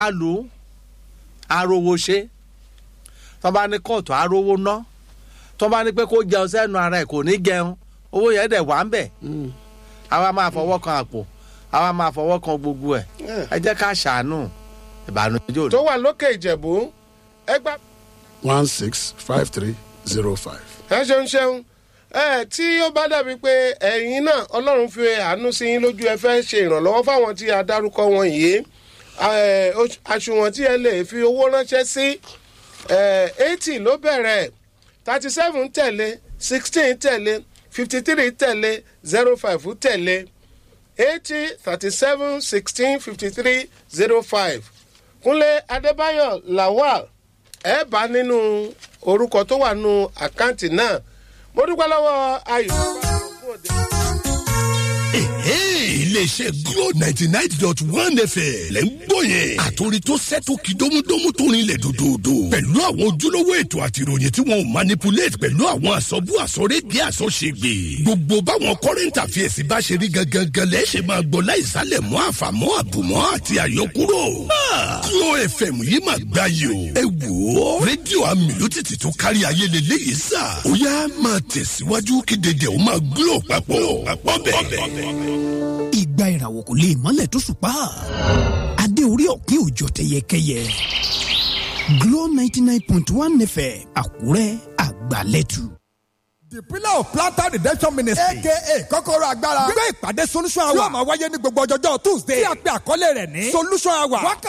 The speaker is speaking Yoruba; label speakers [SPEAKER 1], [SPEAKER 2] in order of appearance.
[SPEAKER 1] lù ú arówó ṣe tó bá ní kóòtù arówó ná tó bá ní pé kó jẹun sẹ́nu ara ẹ̀ kò ní jẹun owó yẹn dẹ̀ wá ń bẹ̀ àwa máa fọwọ́ kan àpò àwa máa fọwọ́ kan gbogbo ẹ̀ ẹ jẹ́ ká ṣàánú ìbànújẹ́ òní.
[SPEAKER 2] tó wà lókè ìjẹ̀bú ẹgbà
[SPEAKER 3] one six five three zero five.
[SPEAKER 2] ẹ ṣeun ṣeun ẹ tí ó bá dàbí pé ẹ̀yin náà ọlọ́run fi àánú sí yín lójú ẹ fẹ́ ṣe ìrànlọ́wọ́ fáwọn tí a dárúkọ wọn yìí ẹ, oṣ- àṣùwọ̀n tí ẹ lè fi owó ránṣẹ́ sí eighty ló bẹ̀rẹ̀ thirty seven tẹ̀lé sixteen tẹ̀lé fifty three tẹ̀lé zero five tẹ̀lé eighty thirty seven sixteen fifty three zero five kúnlé adébáyọ̀ lawal ẹ bá nínú orúkọ tó wà nínú àkáǹtì náà mo dúpẹ́ lọ́wọ́ ayọ̀
[SPEAKER 4] iléeṣẹ́ glo ninety nine dot one fm lẹ́ ń gbọ́ yẹn. àtòrí tó sẹ́tò kí dómúdómú tó rinlẹ̀ dòdòdò. pẹ̀lú àwọn ojúlówó ètò àti ìròyìn tí wọn ò manipulate pẹ̀lú àwọn àsọ̀bù àsọ̀rédìí àsọ̀ṣègbè. gbogbo báwọn current affairs bá ṣe rí gangan lẹ́ ṣe máa gbọ́ láìsálẹ̀ mọ́ àfàmọ́ àbùmọ́ àti àyọkúrò. Ah, glo fm yìí máa gbá yìí o. ẹ wò ó rédíò amílótìtì tó kárí ayé lélẹ́yìí sà. ó yá máa tẹ̀síwájú kí dédé ó máa glo papọ̀ papọ̀ bẹ́ẹ̀
[SPEAKER 5] ìgbà ìràwọ̀ kò lè mọ́lẹ̀ tó ṣùpá adé orí ọ̀kín òjò tẹyẹkẹyẹ Glo ninety nine point one fm Àkúrẹ́ àgbàlẹ́tù.
[SPEAKER 6] the pillar of planter redemption ministry aka kọ́kọ́rọ́ agbára gbé ìpàdé solution hour yóò máa wáyé ní gbogbo ọjọ́jọ́ tuesday tí a pe àkọlé rẹ̀ ní solution hour wákàtí